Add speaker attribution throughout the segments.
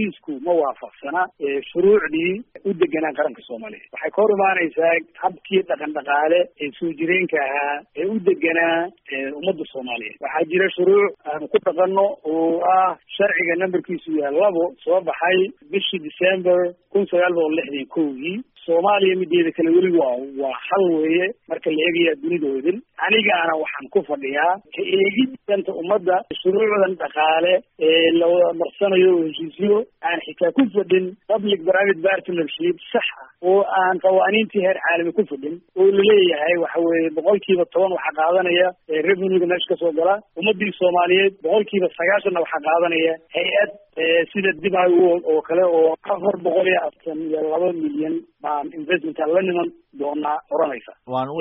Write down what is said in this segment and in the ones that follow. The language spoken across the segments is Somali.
Speaker 1: heshiisku ma waafaqsana shuruucdii u deganaa qaranka soomaaliyeed waxay ka hor imaanaysaa habkii dhaqan dhaqaale ee soo jireenka ahaa ee u deganaa ummadda soomaaliyeed waxaa jira shuruuc aanu ku dhaqano oo ah sharciga numberkiisu yahay labo soo baxay bishii december kun sagaal boqol lixdan kowgii soomaaliya mideeda kale weli waa waa hal weeye marka la eegaya dunidoodin anigaana waxaan ku fadhiyaa ka eegid danta ummadda shuruucdan dhaqaale ee la wada marsanayo oo heshiisyo aan xitaa ku fadhin public private partnership sax ah oo aan qawaaniintii heer caalami ku fadhin oo laleeyahay waxa weeye boqolkiiba toban waxaa qaadanaya revenuega meesha kasoo gala ummadii soomaaliyeed boqolkiiba sagaashanna waxaa qaadanaya hay-ad sida dibay world oo kale oo afar boqol iyo aftan iyo laba milyan baan investmentka la niman doonaa oranaysa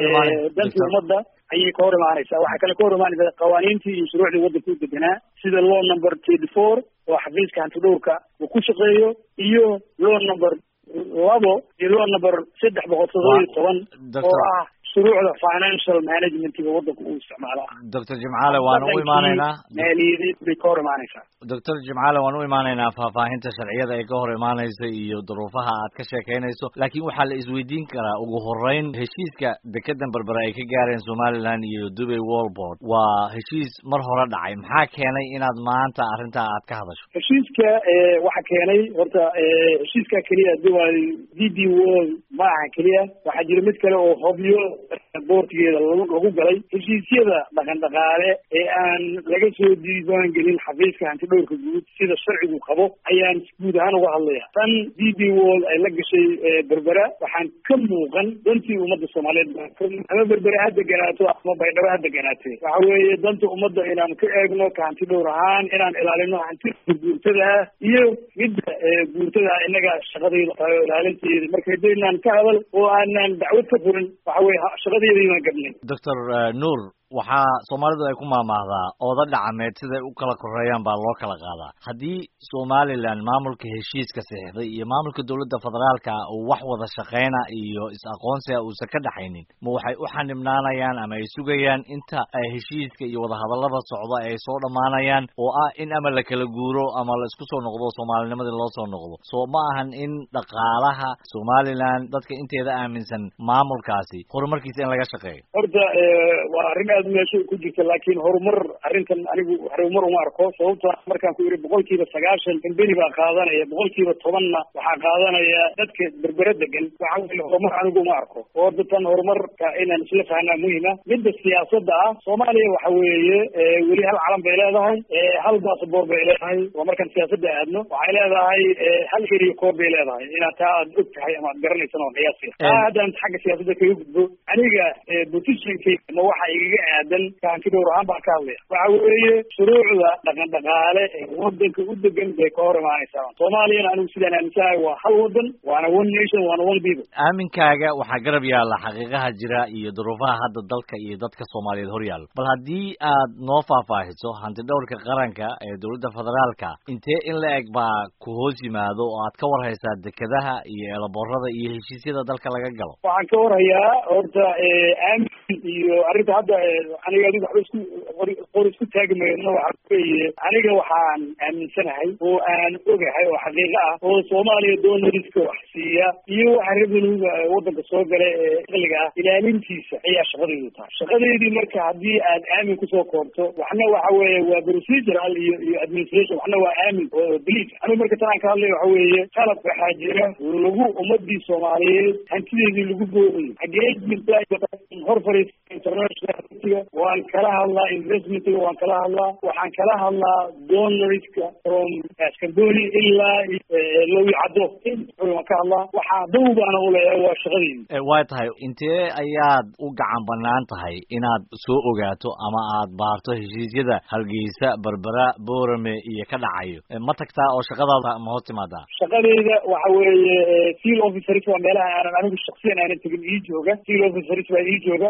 Speaker 1: dantii ummadda ayay ka hor imaanaysaa waxaa kale ka hor imaanaysa qawaaniintii iyo shuruucdii waddanka u deganaa sida law number thirty four oo xafiiska hantidhowrka uu ku shaqeeyo iyo law number labo iyo law number saddex boqol todoba iyo toban oo ah shuruucda financial managementiga waddanka uu isticmaalo ah
Speaker 2: doctor jimcaale waan u imaanaynaa
Speaker 1: maaliyadeed bay ka hor imaanaysaa
Speaker 2: doctor jimcaale waan u imaanaynaa faahfaahinta sharciyada ee ka hor imaanaysa iyo duruufaha aad ka sheekaynayso laakiin waxaa la isweydiin karaa ugu horeyn heshiiska dekedan berbere ay ka gaareen somaliland iyo dubay wallboard waa heshiis mar hore dhacay maxaa keenay inaad maanta arrintaa aad ka hadasho
Speaker 1: heshiiska waxa keenay horta heshiiska keliya dubay d b world ma aha keliya waxaa jira mid kale oo hobyo boortigeeda lagu galay heshiisyada dhaqan dhaqaale ee aan laga soo diiwaan gelin xafiiska hantidhowrka guud sida sharcigu qabo ayaan guud ahaan uga hadlaya tan d b world ay la gashay berbera waxaan ka muuqan dantii ummadda soomaaliyeed ama berbere ha deganaato ama baydhabo ha deganaatee waxa weeye danta ummadda inaan ka eegno ka hantidhowr ahaan inaan ilaalino hantida guurtada ah iyo midda guurtada ah innaga shaqadayda tahay oo ilaalinteeda marka hadaynaan ka hadal oo aanaan dacwad ka furin waxa weye shaqadeedayaan gabnay
Speaker 2: doctor nuur waxaa soomaalidu ay ku maamaahdaa ooda dhacameed siday u kala koreeyaan baa loo kala qaadaa haddii somaliland maamulka heshiiska saxiixday iyo maamulka dowladda federaalka uu wax wada shaqeyna iyo is-aqoonsiga uusan ka dhaxaynin ma waxay u xanibnaanayaan ama ay sugayaan inta ay heshiiska iyo wadahadallada socda ay soo dhammaanayaan oo ah in ama la kala guuro ama la isku soo noqdo soomaalinimadii loo soo noqdo soo ma ahan in dhaqaalaha somaliland dadka inteeda aaminsan maamulkaasi horumarkiisa in laga shaqeeyo
Speaker 1: horta waa arrin aad meesha ku jirta laakiin horumar arrintan anigu horumar uma arko sababta markaan ku yidhi boqolkiiba sagaashan kambeni baa qaadanaya boqolkiiba tobanna waxaa qaadanaya dadka berbere degan waxa weye horumar anigu uma arko oo datan horumarka inaan isla fahnaa muhima midda siyaasadda ah soomaaliya waxa weeye weli hal calan bay leedahay hal basaboor bay leedahay waa markaan siyaasadda aadno waxay leedahay hal eriya koor bay leedahay inaad taa aad og tahay ama aad garanaysan oo qiyaasiya taa haddaan xagga siyaasadda kaga gudbo aniga positionkayga ma waxa igaga aadan kaantidhowr ahaan baan ka hadlaya waxa weeye shuruucda dhaqan dhaqaale ee wadanka u degan bay ka hor imaanaysaa soomaaliyana anigu sidaan aaminsanahay waa hal wadan waana one nation waana one people
Speaker 2: aaminkaaga waxaa garab yaalla xaqiiqaha jira iyo duruufaha hadda dalka iyo dadka soomaaliyeed hor yaalla bal haddii aad noo faahfaahiso hantidhowrka qaranka ee dowladda federaalka intee in la eg baa ku hoos yimaado oo aad ka warhaysaa dekedaha iyo eelaboorada iyo heshiisyada dalka laga galo
Speaker 1: waxaan ka warhayaa horta aamin iyo arrinta hadda aniga adigu waxba isku qor isku taagi mayno waxa weeye aniga waxaan aaminsanahay oo aan ogahay oo xaqiiqo ah oo soomaaliya doonariska wax siiya iyo waxa revenuega waddanka soo gala ee aqliga ah ilaalintiisa ayaa shaqadaydu tahay shaqadeydii marka haddii aad aamin kusoo koobto waxna waxa weeye waa procedural iyo iyo administration waxna waa aamin oo belief anigu marka tan aan ka hadlay waxa weeye qalab waxaa jira lagu ummadii soomaaliyeed hantideedii lagu boogayo xagee jirta hor fariis international waan kala hadlaa investmentga waan kala hadlaa waxaan kala hadlaa donoriska from scamboni ilaa lowi caddo waan ka hadlaa waxaa dow baana uleeyahay waa shaqadeydi
Speaker 2: waa tahay intee ayaad u gacan banaan tahay inaad soo ogaato ama aad baarto heshiisyada hargeysa berbera boorame iyo ka dhacayo ma tagtaa oo shaqadaada ma hoos timaadaa
Speaker 1: shaqadeyda waxa weeye seal officers waa meelaha aanan anigu shaksiyan aanan tegin ii jooga seal officers baa ii jooga waxaan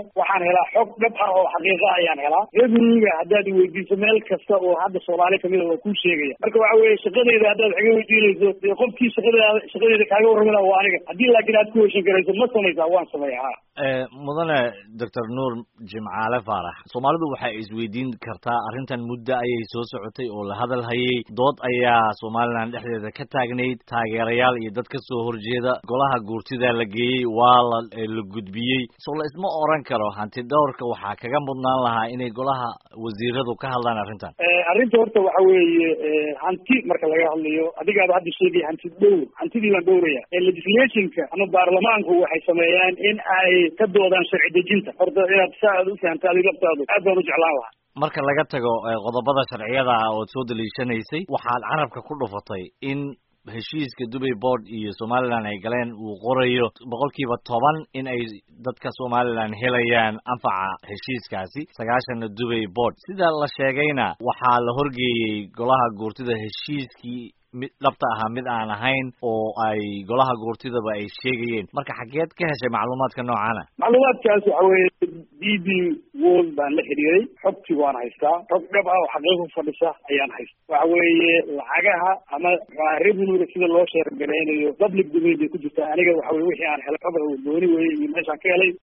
Speaker 1: helaa xog dhab ah oo xaqiiqa ayaan helaa revenuega haddaad iweydiiso meel kasta oo hadda soomaali kamida waa kuu sheegaya marka waxa weeye shaqadeyda haddaad wax iga weydiinayso dee qofkii shaqadeeda shaqadeeda kaaga warrami laha waa aniga haddii laakiin aad ku heshin karayso ma samaysaa waan sameeya ha
Speaker 2: mudane doctor nuur jimcaale faarax soomaalidu waxay isweydiin kartaa arrintan muddo ayay soo socotay oo la hadal hayay dood ayaa somalilan dhexdeeda ka taagnayd taageerayaal iyo dad ka soo horjeeda golaha guurtida la geeyey waa la la gudbiyey so la isma oran karo hanti dhowrka waxaa kaga mudnaan lahaa inay golaha wasiiradu ka hadlaan arrintan
Speaker 1: arrinta horta waxa weeye hanti marka laga hadlayo adigaaba hadda sheegaya hanti dhowr hantidii baan dhowraya legislationka ama baarlamaanku waxay sameeyaan in ay ka doodaan sharci dejinta horta inaad saa aad u fahamta adi laftaadu aad baan u jeclaan lahaa
Speaker 2: marka laga tago qodobada sharciyada ah ood soo daliishanaysay waxaad carabka ku dhufatay in heshiiska dubay board iyo somalilan ay galeen uu qorayo boqolkiiba toban in ay dadka somalilan helayaan anfaca heshiiskaasi sagaashanna dubay board sida la sheegayna waxaa la horgeeyey golaha guurtida heshiiskii mid dhabta ahaa mid aan ahayn oo ay golaha guurtidaba ay sheegayeen marka xageed ka heshay macluumaadka noocana
Speaker 1: macluumaadkaas waxa weeye d b world baan la xidhiiray xogtii waan haystaa xog dhab ah oo xaqiiqa ku fadhisa ayaan haysta waxa weeye lacagaha ama maxaa revenuega sida loo sheergareynayo public domain bay ku jirtaa aniga waxa weye wixii aan helay xog gooni weye iyo meeshaan ka helay